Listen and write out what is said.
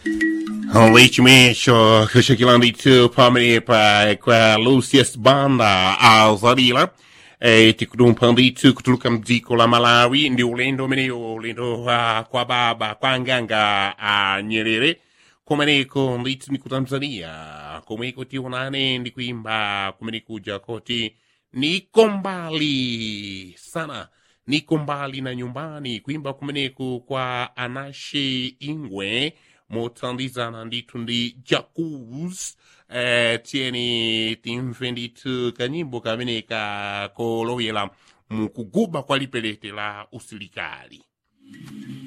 Leitmecho, kushikilandi pamene pa kwa Lucius Banda azalila e, tikudumpanditu kutuluka mdziko la Malawi ndi ulendo umeneyo ulendo uh, kwa baba kwa nganga a Nyerere kumeneko ndithu ni ku Tanzania komweko tionane ndi kuimba kumene kuja koti niko mbali sana niko mbali na nyumbani kuimba kumeneku kwa Anashe Ingwe mothandizana ndithu ndi Jacuz eh, tieni timve ndithu kanyimbo kameneka kolowera mukuguba kwa lipelete la usilikali